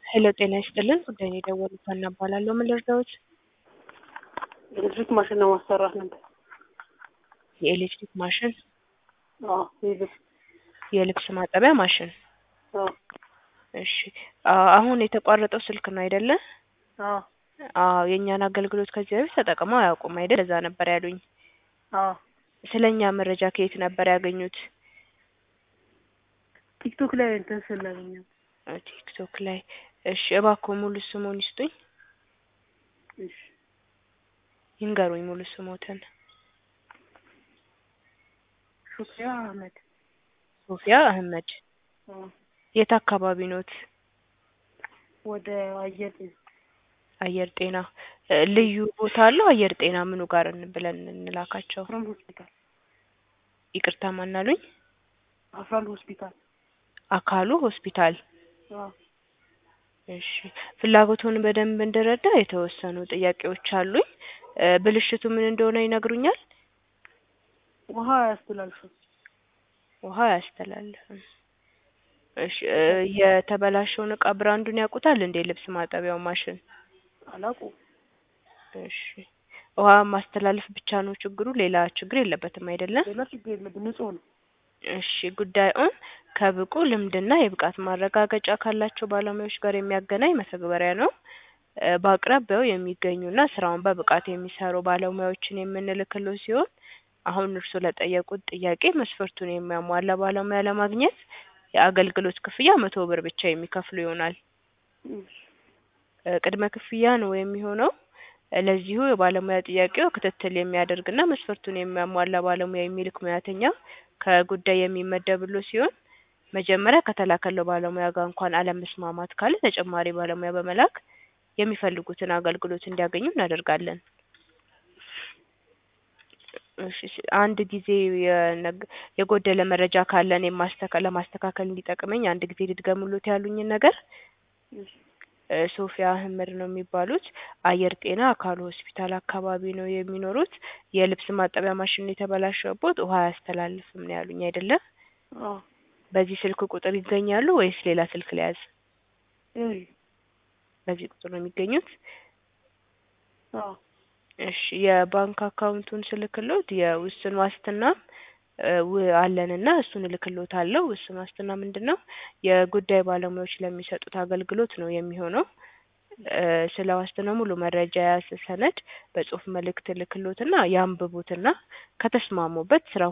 ሄሎ ጤና ይስጥልን ጉዳይ ነው የደወሉት ሀና እባላለሁ ምን ልርዳዎት ኤሌክትሪክ ማሽን ለማሰራት ነበር። የኤሌክትሪክ ማሽን አዎ ይልፍ የልብስ ማጠቢያ ማሽን አዎ እሺ አ- አሁን የተቋረጠው ስልክ ነው አይደለ አዎ አዎ የእኛን አገልግሎት ከዚህ በፊት ተጠቅመው አያውቁም አይደል ለዛ ነበር ያሉኝ አዎ ስለ እኛ መረጃ ከየት ነበር ያገኙት ቲክቶክ ላይ እንትን ስላገኘው አ፣ ቲክቶክ ላይ እሺ እባክዎ ሙሉ ስሙን ይስጡኝ እሺ ይንገሩኝ ሙሉ ስሞትን ሹክሪያ አህመድ ሶፊያ አህመድ አዎ የት አካባቢ ኖት ወደ አየር አየር ጤና እ፣ ልዩ ቦታ አለው አየር ጤና ምኑ ጋር እን- ብለን እንላካቸው አፍራን ሆስፒታል ይቅርታ ማናሉኝ አፍራን ሆስፒታል አካሉ ሆስፒታል አዎ እሺ ፍላጎቱን በደንብ እንድረዳ የተወሰኑ ጥያቄዎች አሉኝ እ፣ ብልሽቱ ምን እንደሆነ ይነግሩኛል ውሃ አያስተላልፍም ውሃ አያስተላልፍም እሺ እ፣ የተበላሸውን እቃ ብራንዱን ያውቁታል እንዴ ልብስ ማጠቢያው ማሽን አላውቅም እሺ ውሃ ማስተላለፍ ብቻ ነው ችግሩ ሌላ ችግር የለበትም አይደለም ሌላ ችግር የለብን ንጹህ ነው እሺ ጉዳዩን ከብቁ ልምድና የብቃት ማረጋገጫ ካላቸው ባለሙያዎች ጋር የሚያገናኝ መተግበሪያ ነው እ፣ በአቅራቢያው የሚገኙና ስራውን በብቃት የሚሰሩ ባለሙያዎችን የምንልክለው ሲሆን አሁን እርስዎ ለጠየቁት ጥያቄ መስፈርቱን የሚያሟላ ባለሙያ ለማግኘት የአገልግሎት ክፍያ መቶ ብር ብቻ የሚከፍሉ ይሆናል እሺ እ፣ ቅድመ ክፍያ ነው የሚሆነው እ፣ ለዚሁ የባለሙያ ጥያቄው ክትትል የሚያደርግና መስፈርቱን የሚያሟላ ባለሙያ የሚልክ ሙያተኛ ከጉዳይ የሚመደብሎ ሲሆን መጀመሪያ ከተላከለው ባለሙያ ጋር እንኳን አለመስማማት ካለ ተጨማሪ ባለሙያ በመላክ የሚፈልጉትን አገልግሎት እንዲያገኙ እናደርጋለን። እሺ ስ- አንድ ጊዜ የነግ- የጎደለ መረጃ ካለን የማስተካ ለማስተካከል እንዲጠቅመኝ አንድ ጊዜ ልድገሙሎት ያሉኝን ነገር እሺ እ፣ ሶፊያ አህመድ ነው የሚባሉት አየር ጤና አካሉ ሆስፒታል አካባቢ ነው የሚኖሩት የልብስ ማጠቢያ ማሽን የተበላሸቦት ውሃ አያስተላልፍም ነው ያሉኝ አይደለም አዎ በዚህ ስልክ ቁጥር ይገኛሉ ወይስ ሌላ ስልክ ልያዝ ይኸውልህ በዚህ ቁጥር ነው የሚገኙት አዎ እሺ የባንክ አካውንቱን ስልክሎት የውስን ዋስትና እ፣ ው- አለንና እሱን እልክሎታለሁ ውስን ዋስትና ምንድን ነው የጉዳይ ባለሙያዎች ለሚሰጡት አገልግሎት ነው የሚሆነው እ፣ ስለ ዋስትናው ሙሉ መረጃ የያዘ ሰነድ በጽሁፍ መልእክት እልክሎትና ያንብቡትና ከተስማሙበት ስራው